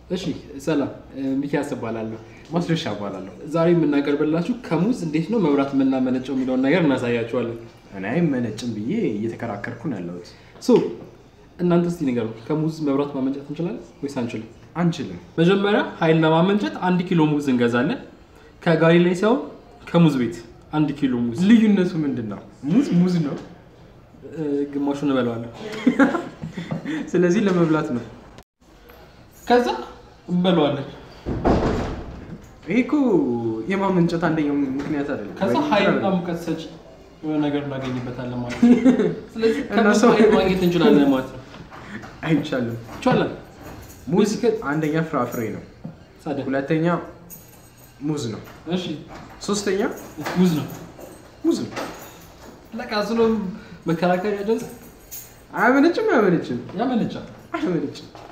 እሺ ሰላም፣ ሚኪያስ እባላለሁ። ማስረሻ እባላለሁ። ዛሬ የምናቀርብላችሁ ከሙዝ እንዴት ነው መብራት የምናመነጨው የሚለውን ነገር እናሳያችኋለን። እኔ አይመነጭም ብዬ እየተከራከርኩ ነው ያለሁት። ሶ እናንተ እስቲ ንገሩ፣ ከሙዝ መብራት ማመንጨት እንችላለን ወይስ አንችልም? አንችልም። መጀመሪያ ኃይል ለማመንጨት አንድ ኪሎ ሙዝ እንገዛለን። ከጋሪ ላይ ሳይሆን ከሙዝ ቤት አንድ ኪሎ ሙዝ፣ ልዩነቱ ምንድን ነው? ሙዝ ሙዝ ነው። እ፣ ግማሹን እንበለዋለን። ስለዚህ ለመብላት ነው። ከዛ እንበለዋለን። ይሄ እኮ የማመንጨት አንደኛው ምክንያት አይደለም። ከዛ ወይ ኃይልና ይችላል። ሙቀት ሰጪ የሆነ ነገር እናገኝበታለን ማለት ነው። ስለዚህ እና ከሙዝ ሰው- ኃይል ማግኘት እንችላለን ማለት ነው። አይቻልም። ይቻላል። ሙዝ በዚህ አንደኛ ፍራፍሬ ነው። ሳደ ሁለተኛ ሙዝ ነው። እሺ ሶስተኛ ሙዝ ነው። ሙዝ ነው። ለቃ ስለ መከራከሪያ ድምፅ አያመነጭም፣ አያመነጭም፣ ያመነጫል። አያመነጭም።